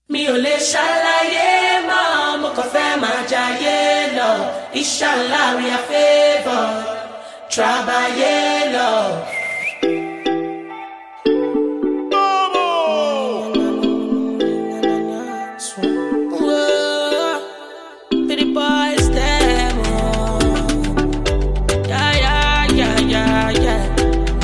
mi ò lè ṣàlàyé mọ́ mo kàn fẹ́ máa jayé lọ inshallah we are favoured trabayé lọ. Whoa, pretty boys, them, oh. Yeah, yeah, yeah, yeah, yeah.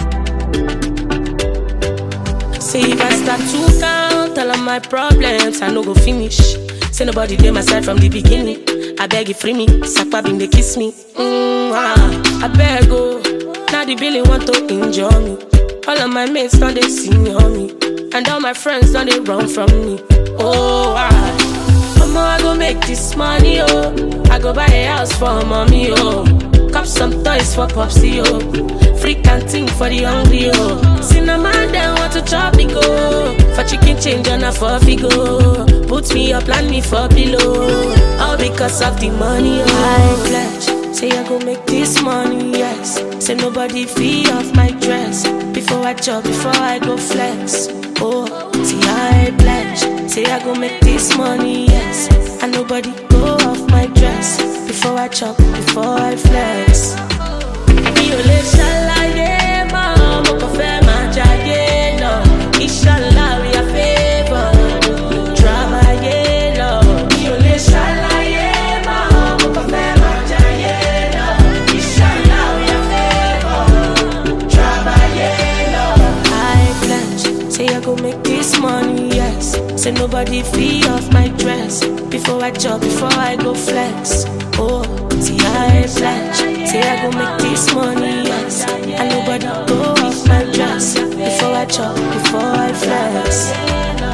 Say if I start to count all of my problems, I no go finish. Say nobody dey my side from the beginning. I beg you free me, Sakpa been they kiss me. Mm, ah, I beg oh, now the billy want to injure me. All of my mates don't they see on me, and all my friends don't they run from me. Oh ah, Mama I go make this money oh, I go buy a house for mommy oh. Cop some toys for Popsy, oh. Free canteen for the hungry, oh. Cinnamon, them want to chop me, go. For chicken change on a for go. Put me up, land me for pillow. All because of the money, oh. I pledge. Say I go make this money, yes. Say nobody fee off my dress. Before I chop, before I go flex. Oh, see I pledge. Say I go make this money, yes. And nobody go off my dress. Before I chop, before I flex. Mi ò lè ṣàlàyé mọ́, mo kàn fẹ́ máa jayé lọ. Inshallah we are favoured, trabayé lọ. Mi ò lè ṣàlàyé mọ́, mo kàn fẹ́ máa jayé lọ. Inshallah we are favoured, trabayé lọ. I pledge, say I go make this money, yes. Say nobody fee off my dress. Before I chop, before I go flex. Oh, see I pledge, say I go make this money, yes. And nobody go off my dress. Before I chop, before I flex.